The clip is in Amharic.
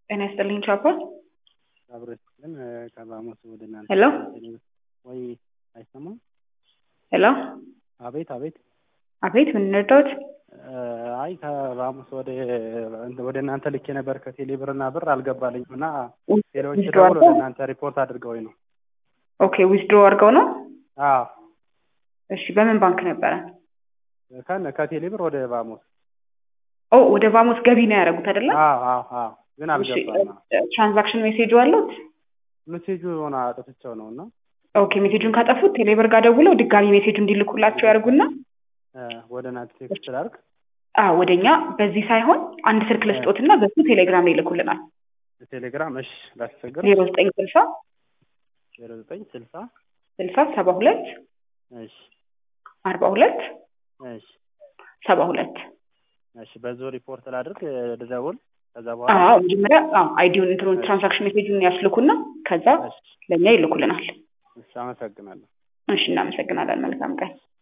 ጤና ይስጥልኝ ቻፓ። አብሮ ይስጥልን ከራሞስ ወደ እናንተ ሄሎ ወይ አይሰማም? ሄሎ አቤት አቤት። አቤት ምን እንርዳዎት? አይ ከራሞስ ወደ ወደ እናንተ ልኬ ነበር ከቴሌ ብርና ብር አልገባልኝም እና ቴሌዎች ዊዝድሮ ደግሞ ወደ አድርገው? እናንተ ሪፖርት አድርገውኝ ነው። ኦኬ ዊዝድሮ አድርገው ነው? አዎ እሺ በምን ባንክ ነበረ? ከነ ከቴሌ ብር ወደ ራሞስ። ኦ ወደ ቫሞስ ገቢ ነው ያደረጉት አይደለ? አዎ አዎ አዎ ግን አልገባም። ትራንዛክሽን ሜሴጁ አለት? ሜሴጁ የሆነ አጥፍቼው ነው እና ኦኬ ሜሴጁን ካጠፉት ቴሌብር ጋር ደውለው ድጋሚ ሜሴጁ እንዲልኩላቸው ያደርጉና እ ወደ እናንተ ቴክስት ላድርግ። አዎ ወደኛ በዚህ ሳይሆን አንድ ስልክ ልስጦትና በሱ ቴሌግራም ላይ ይልኩልናል። ቴሌግራም እሺ፣ ላስቸግር ዜሮ ዘጠኝ ስልሳ ዜሮ ዘጠኝ ስልሳ ስልሳ ሰባ ሁለት እሺ አርባ ሁለት እሺ ሰባ ሁለት እሺ በዚሁ ሪፖርት ላድርግ ልደውል ከዛ በኋላ አዎ መጀመሪያ አዎ አይዲውን እንትኑን ትራንዛክሽን ሜሴጁን ያስልኩና ከዛ እሺ ለእኛ ይልኩልናል። እሺ አመሰግናለሁ። እሺ እናመሰግናለን። መልካም ቀን።